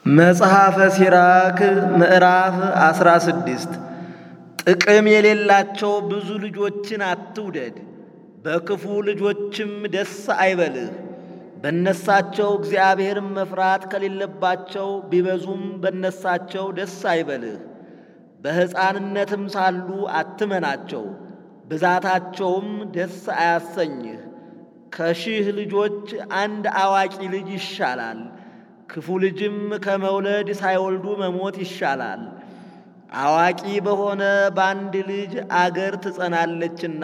መጽሐፈ ሲራክ ምዕራፍ አስራ ስድስት ጥቅም የሌላቸው ብዙ ልጆችን አትውደድ፣ በክፉ ልጆችም ደስ አይበልህ። በነሳቸው እግዚአብሔርን መፍራት ከሌለባቸው ቢበዙም በነሳቸው ደስ አይበልህ። በሕፃንነትም ሳሉ አትመናቸው፣ ብዛታቸውም ደስ አያሰኝህ። ከሺህ ልጆች አንድ አዋቂ ልጅ ይሻላል፣ ክፉ ልጅም ከመውለድ ሳይወልዱ መሞት ይሻላል። አዋቂ በሆነ በአንድ ልጅ አገር ትጸናለችና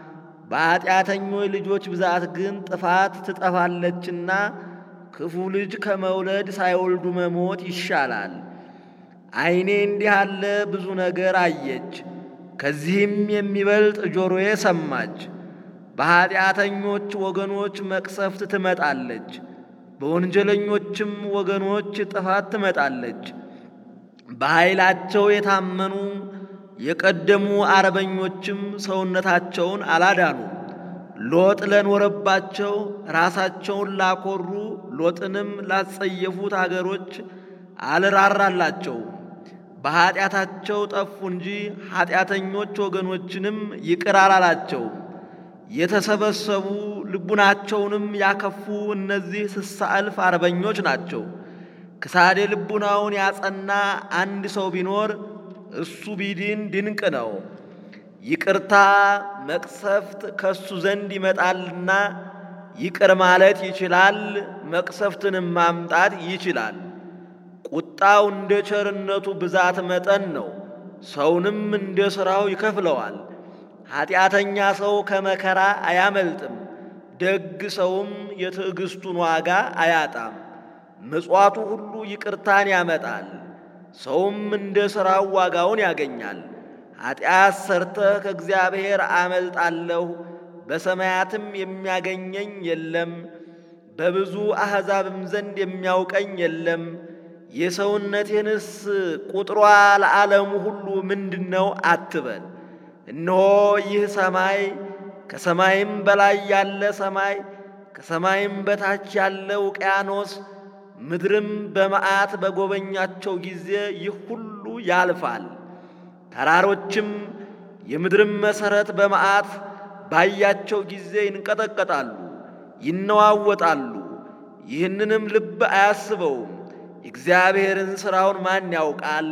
በኀጢአተኞች ልጆች ብዛት ግን ጥፋት ትጠፋለችና ክፉ ልጅ ከመውለድ ሳይወልዱ መሞት ይሻላል። ዓይኔ እንዲህ ያለ ብዙ ነገር አየች፣ ከዚህም የሚበልጥ ጆሮዬ ሰማች። በኀጢአተኞች ወገኖች መቅሰፍት ትመጣለች፣ በወንጀለኞችም ወገኖች ጥፋት ትመጣለች። በኃይላቸው የታመኑ የቀደሙ አርበኞችም ሰውነታቸውን አላዳኑ። ሎጥ ለኖረባቸው ራሳቸውን ላኮሩ ሎጥንም ላጸየፉት አገሮች አልራራላቸው። በኀጢአታቸው ጠፉ እንጂ ኀጢአተኞች ወገኖችንም ይቅር አላላቸው። የተሰበሰቡ ልቡናቸውንም ያከፉ እነዚህ ስሳ እልፍ አርበኞች ናቸው። ክሳዴ ልቡናውን ያጸና አንድ ሰው ቢኖር እሱ ቢድን ድንቅ ነው። ይቅርታ መቅሰፍት ከሱ ዘንድ ይመጣልና ይቅር ማለት ይችላል፣ መቅሰፍትንም ማምጣት ይችላል። ቁጣው እንደ ቸርነቱ ብዛት መጠን ነው፣ ሰውንም እንደ ሥራው ይከፍለዋል። ኀጢአተኛ ሰው ከመከራ አያመልጥም፣ ደግ ሰውም የትዕግሥቱን ዋጋ አያጣም። ምጽዋቱ ሁሉ ይቅርታን ያመጣል፣ ሰውም እንደ ሥራው ዋጋውን ያገኛል። ኀጢአት ሰርተህ ከእግዚአብሔር አመልጣለሁ፣ በሰማያትም የሚያገኘኝ የለም፣ በብዙ አሕዛብም ዘንድ የሚያውቀኝ የለም። የሰውነቴንስ ቁጥሯ ለዓለሙ ሁሉ ምንድን ነው አትበል። እነሆ ይህ ሰማይ ከሰማይም በላይ ያለ ሰማይ ከሰማይም በታች ያለ ውቅያኖስ ምድርም በመዓት በጎበኛቸው ጊዜ ይህ ሁሉ ያልፋል። ተራሮችም የምድርም መሠረት በመዓት ባያቸው ጊዜ ይንቀጠቀጣሉ፣ ይነዋወጣሉ። ይህንንም ልብ አያስበውም። የእግዚአብሔርን ሥራውን ማን ያውቃል?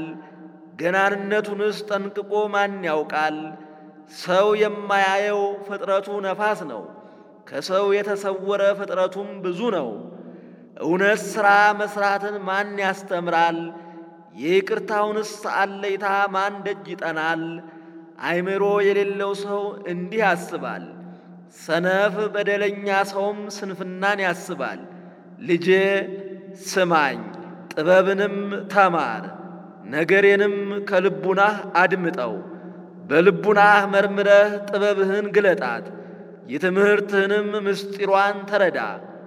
ገናንነቱንስ ጠንቅቆ ማን ያውቃል? ሰው የማያየው ፍጥረቱ ነፋስ ነው፣ ከሰው የተሰወረ ፍጥረቱም ብዙ ነው። እውነት ሥራ መሥራትን ማን ያስተምራል? የይቅርታውንስ አለይታ ማን ደጅ ይጠናል? አእምሮ የሌለው ሰው እንዲህ ያስባል፣ ሰነፍ በደለኛ ሰውም ስንፍናን ያስባል። ልጄ ስማኝ፣ ጥበብንም ተማር፣ ነገሬንም ከልቡናህ አድምጠው። በልቡናህ መርምረህ ጥበብህን ግለጣት፣ የትምህርትህንም ምስጢሯን ተረዳ።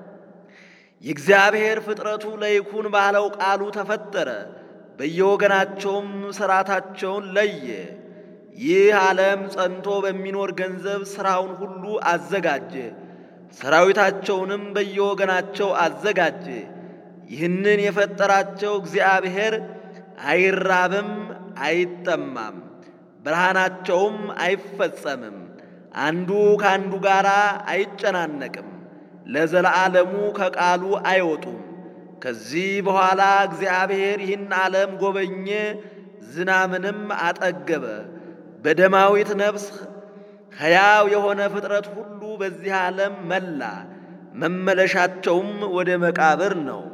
የእግዚአብሔር ፍጥረቱ ለይኩን ባለው ቃሉ ተፈጠረ፣ በየወገናቸውም ሥርዓታቸውን ለየ። ይህ ዓለም ጸንቶ በሚኖር ገንዘብ ሥራውን ሁሉ አዘጋጀ፣ ሰራዊታቸውንም በየወገናቸው አዘጋጀ። ይህንን የፈጠራቸው እግዚአብሔር አይራብም፣ አይጠማም፣ ብርሃናቸውም አይፈጸምም። አንዱ ከአንዱ ጋር አይጨናነቅም፣ ለዘለዓለሙ ከቃሉ አይወጡም። ከዚህ በኋላ እግዚአብሔር ይህን ዓለም ጎበኘ፣ ዝናምንም አጠገበ። በደማዊት ነፍስ ሕያው የሆነ ፍጥረት ሁሉ በዚህ ዓለም መላ፣ መመለሻቸውም ወደ መቃብር ነው።